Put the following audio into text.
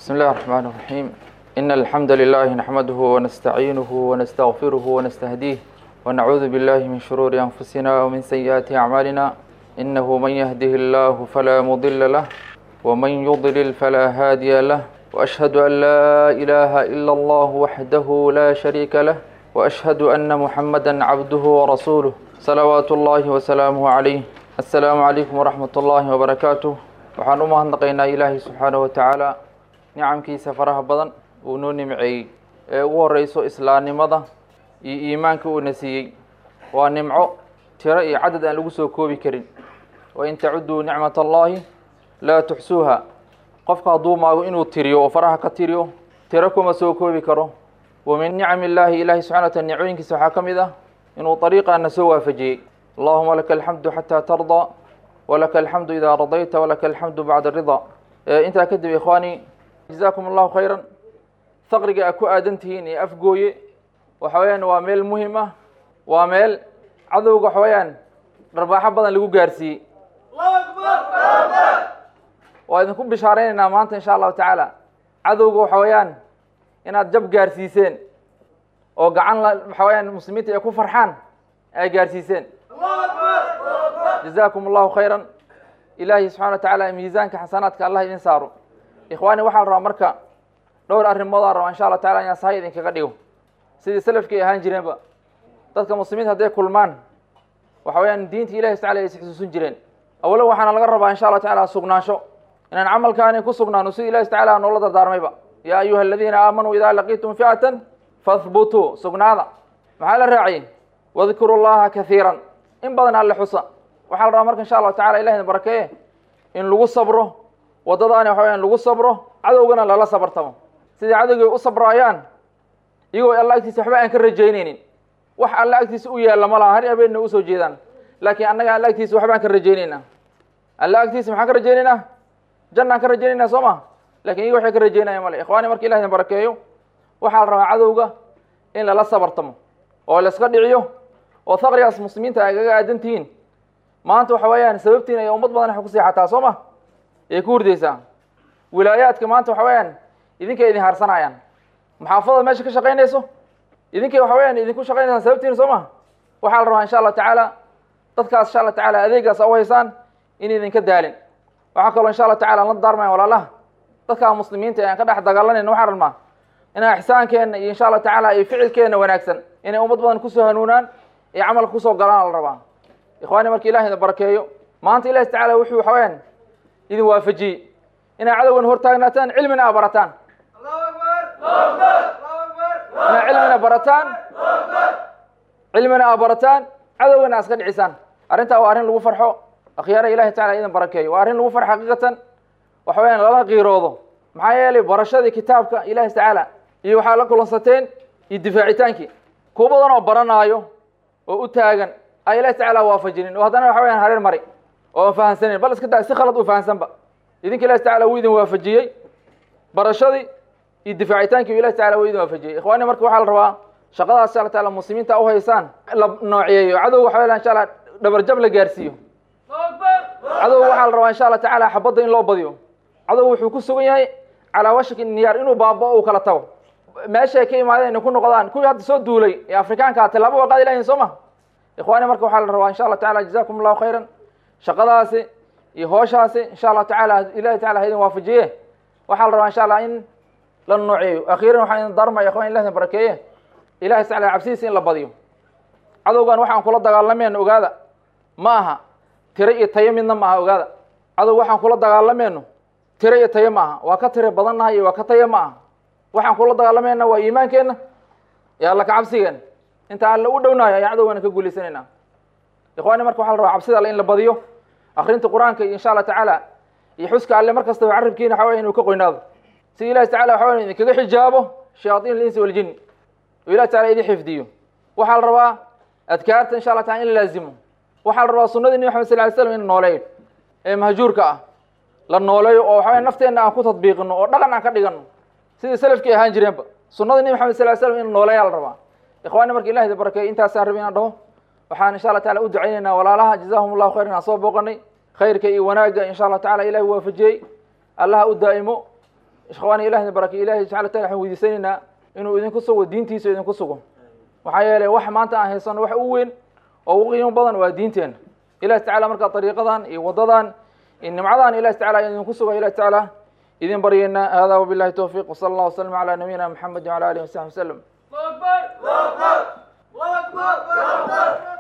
بسم الله الرحمن الرحيم إن الحمد لله نحمده ونستعينه ونستغفره ونستهديه ونعوذ بالله من شرور أنفسنا ومن سيئات أعمالنا إنه من يهده الله فلا مضل له ومن يضلل فلا هادي له وأشهد أن لا إله إلا الله وحده لا شريك له وأشهد أن محمدا عبده ورسوله صلوات الله وسلامه عليه السلام عليكم ورحمة الله وبركاته waxaan u mahadnaqaynaa ilaahay subxaanahu watacaala nicamkiisa faraha badan uu noo nimceeyey ee ugu horeyso islaamnimada iyo iimaanka uuna siiyey waa nimco tiro iyo cadad aan lagu soo koobi karin wain tacuduu nicmat allahi laa tuxsuuha qofka hadduu maago inuu tiriyo oo faraha ka tiriyo tiro kuma soo koobi karo wa min nicami illaahi ilahi subxana wataala nicooyinkiisa waxaa ka mid ah inuu dariiqaana soo waafajiyey allahuma laka alxamdu xataa tardaa walaka alxamdu idaa radayta walaka alxamdu bacda aridaa intaa kadib ikhwaani jazaakum allahu khayran faqriga a ku aadan tihiin ee afgooye waxa weeyaan waa meel muhim ah waa meel cadowga waxa weeyaan dharbaaxo badan lagu gaarsiiyey waa idinku bishaareynayna maanta insha allahu tacaala cadowga waxa weeyaan inaad jab gaarsiiseen oo gacan la waxa weeyaan muslimiinta ay ku farxaan ay gaarsiiseen jazaakum allahu khayran ilaahi subxana wa tacaala miisaanka xasanaadka allah idin saaro ikhwaani waxaa la rabaa marka dhowr arrimoodaa rabaa insha allah tacala inaan sahay idinkaga dhigo sidii salafkii ahaan jireenba dadka muslimiinta hadday kulmaan waxa weyaan diinta ilahi tacala ay isxusuusin jireen awalo waxaana laga rabaa insha allah tacala sugnaansho inaan camalkaani ku sugnaano sida ilahi tacala noola dardaarmayba yaa ayuha aladiina aamanuu idaa laqiitum fi'atan fahbutuu sugnaada maxaa la raaciyey wadkuru llaha kahiiran in badan alle xusa waxaa la rabaa marka insha allahu tacala ilah idin barakeeye in lagu sabro waddadaani waxa weyaan lagu sabro cadowgana lala sabartamo sidai cadowgay u sabraayaan iyagoo alla agtiisa waxba aan ka rajaynaynin wax alla agtiisa u yaalla ma laha har habeenna usoo jeedaan laakiin annaga alla agtiisa waxbaan ka rajaynaynaa alla agtiisa maxaan ka rajaynaynaa jannaan ka rajaynaynaa soo ma lakin iyaga waxay ka rajaynaya male ikhwaani marka ilah idin barakeeyo waxaa la rabaa cadowga in lala sabartamo oo laiska dhiciyo oo faqrigaas muslimiinta ay kaga aadan tihiin maanta waxa weeyaan sababtiin ay ummad badan wax ku seexataa soo ma ay ku hurdaysaa wilaayaadka maanta waxa weeyaan idinkay idin harsanayaan maxaafadada meesha ka shaqaynayso idinkay waxa weyaan idinku shaqaynaysaan sababtiin soo ma waxaa la rabaa insha allah tacaala dadkaas insha allah tacala adeegaas u haysaan in idinka daalin waxaa kaloo insha allah tacala aan la daarmayan walaalaha dadkaa muslimiinta ee aan ka dhex dagaalanayna waxaan rabnaa inaan ixsaankeenna iyo insha allah tacaala iyo ficilkeenna wanaagsan inay ummad badan kusoo hanuunaan ee camalka kusoo galaan la rabaa ikhwaani marka ilahi idin barakeeyo maanta ilahi tacala wuxuu waxa weyaan idin waafajiyey inaa cadowgan hortaagnaataan cilmina a barataan inaa cilmina barataan cilmina a barataan cadowgana aska dhicisaan arrintaa waa arrin lagu farxo akhyaara ilahi tacala idin barakeeyo waa arrin lagu farxo xaqiiqatan waxa weyaan lala qiiroodo maxaa yeelay barashadii kitaabka ilahi tacaala iyo waxaa la kulansateen iyo difaacitaankii kuwa badan oo baranaayo oo u taagan a ilahi tacala waafajinin oo haddana waxa weyaan hareer mari oo aan fahansaneyn bal iska da si khalad u fahansanba idinka ilahi tacala wuu idin waafajiyey barashadii iyo difaacitaankii ilahi tacala wuu idin waafajiyey ikhwaani marka waxaa la rabaa shaqadaas insha alla taala muslimiinta u haysaan la nooceeyo cadow waxa weyaan insha allah dhabarjab la gaarsiiyo cadow waxaa la rabaa insha allah tacaala xabadda in loo badiyo cadow wuxuu ku sugan yahay calaa washaki niyaar inuu baabao uu kala tago meesha ay ka imaadeen inay ku noqdaan kuwii hadda soo duulay ee afrikaanka tilaabo waa qaadi lahayn soo ma ikhwaani marka waxaa la rabaa insha allah tacala jazakum allahu khayran shaqadaasi iyo hooshaasi insha allahu tacala ilahi tacala ha idin waafajiye waxaa la rabaa insha allah in la nooceeyo akhiiran waxaan idin darmaya ikhwan ilah idin barakeeye ilahi tacala cabsidiisa in la badiyo cadowgan waxaan kula dagaalamayno ogaada ma aha tiro iyo tayo midna ma aha ogaada cadow waxaan kula dagaalamayno tiro iyo tayo ma aha waa ka tiro badannahay iyo waa ka tayo ma aha waxaan kula dagaalamayna waa iimaankeenna iyo alla ka cabsigeena inta alla u dhownayo ayaan cadowgana ka guulaysanayna ikhwaani marka waxa la rabaa cabsida alle in la badiyo akrinta qur-aanka iyo insha allah tacaala iyo xuska alle mar kastaba carabkiina waxa weya inuu ka qoynaado si ilahi tacala waxa weya idinkaga xijaabo shayaaiin alinsi waljin oo ilahi tacala idin xifdiyo waxaa la rabaa adkaarta insha allah taala in la laazimo waxaa la rabaa sunadii nebi maxamed sal ly slam in nooleeyo ee mahjuurka ah la nooleeyo oo waxa weya nafteenna aan ku tadbiiqino oo dhaqan aan ka dhigano sidii salafkii ahaan jireenba sunadii nebi maxamed sal ly slam in nooleeyaa la rabaa ikhwaani marka ilahi da barakeey intaasaan rabi inaan dhaho waxaan insha allah tacala u ducaynaynaa walaalaha jazahum allahu khayran aan soo booqanay khayrka iyo wanaagga insha allah tacala ilahi waafajiyey allaha u daa'imo ikhwaani ilahi idin barakeeyo ilahi subxana wa taala waxaan weydiisanaynaa inuu idinku sugo diintiisa idinku sugo maxaa yeelay wax maanta aan haysano wax u weyn oo u qiimo badan waa diinteena ilahi tacala markaa dariiqadan iyo wadadan iyo nimcadan ilahi tacala idinku suga ilahi tacaala idin baryayna hada wabillahi towfiiq wsala allah wasalam calaa nabiyina maxamedi wala alihi wasaxbi wasalam الله أكبر الله أكبر الله أكبر